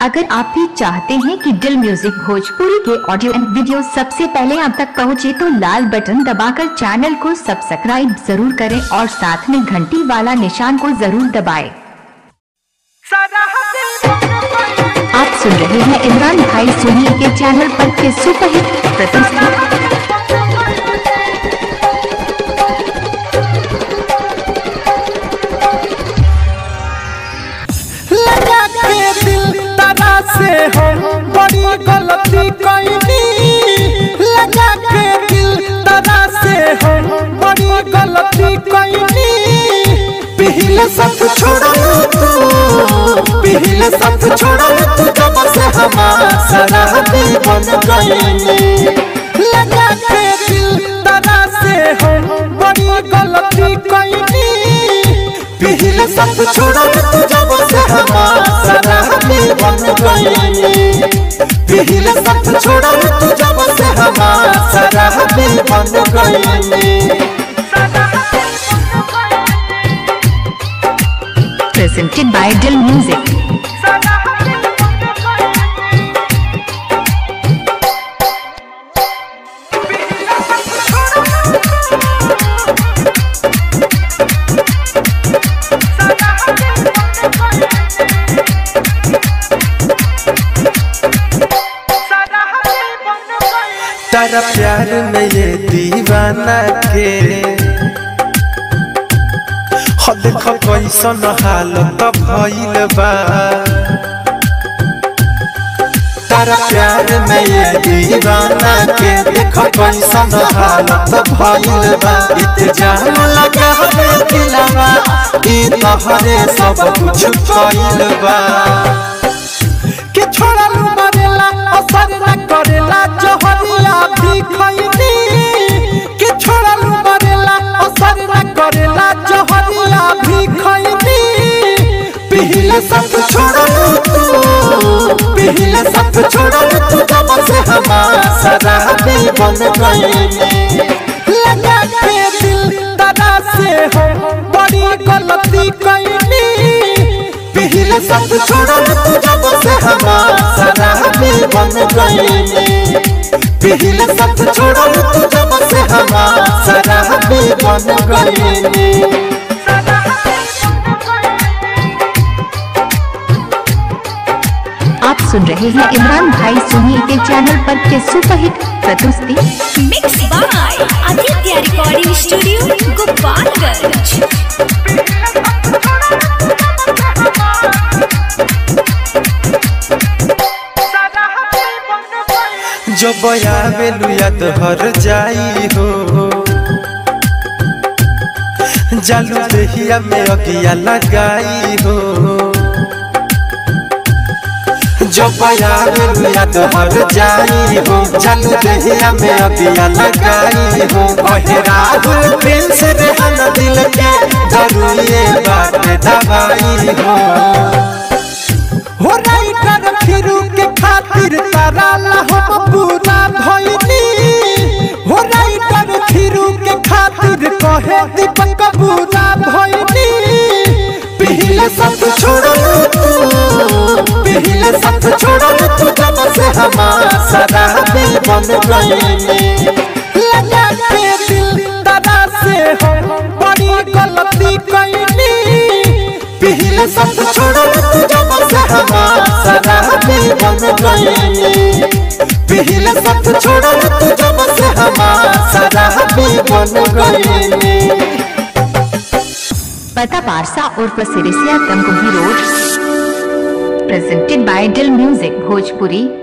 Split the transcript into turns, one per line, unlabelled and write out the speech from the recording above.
अगर आप भी चाहते हैं कि दिल म्यूजिक भोजपुरी के ऑडियो एंड वीडियो सबसे पहले आप तक पहुंचे तो लाल बटन दबाकर चैनल को सब्सक्राइब जरूर करें और साथ में घंटी वाला निशान को जरूर दबाएं। आप सुन रहे हैं इमरान भाई सोनी के चैनल पर के सुपरहिट प्रतिष्ठित
लगा के दिल तारा से हम बड़ी गलती कैनी लगा के दिल तारा से हम बड़ी गलती कैनी पहले सब छोड़ा तू पहले सब छोड़ा तू जब से हमारा शराबी बन गईनी लगा के दिल तारा से हम बड़ी गलती कैनी पहले सब छोड़ा तू जब से हमारा शराबी बन गईनी पहले सब छोड़ा तू जब से हमारा शराबी बन गईनी
presented by Dill Music.
तारा प्यार में ये दीवाना के हो देखो कैसन हालत भइल बा तारा प्यार में ये दीवाना के देखो कैसन हालत भइल बा इतजाम लगा है दिलवा ई तोहरे सब कुछ भइल बा के छोड़ा लू मरेला असर न करेला जहरिया भी खैनी के छोड़ा लू मरेला असर न करेला जहरिया भी खैनी पहले सब छोड़ा तू पहले सब छोड़ा तू जब से हमारा शराबी बन गईनी लगा के दिल तारा से हम बड़ी गलती कैनी पहले सब छोड़ा तू जब से हमारा शराबी बन गईनी पहले सब छोड़ा तू जब से हमारा शराबी बन गईनी
आप सुन रहे हैं इमरान भाई सोनी के चैनल पर के सुपरहिट प्रस्तुति
mix by Aditya recording studio Gopalganj
जब आवेलू याद हर जाई हो जालू देहिया में अगिया लगाई हो जब आवेलू याद हर जाई हो जालू देहिया में अगिया लगाई हो कहे राहुल प्रिंस रेहन दिल के जरूरी बात दवाई हो हो राइटर फिरू के खातिर तारा हम पूरा भइनी हो राइटर फिरू के खातिर कहे दीपक पूरा भइनी पहले सब छोड़ो तू पहले सब छोड़ो तू जब से हमारा शराबी बन गईनी लगा के दिल तारा से हम बड़ी गलती कैनी पहले सब छोड़ो तू जब से हमारा शराबी बन गईनी पहले सब छोड़ो तू जब से हमारा शराबी बन गईनी
पता पारसा उर्फ Sirisiya Tamkuhi road presented by Dil music Bhojpuri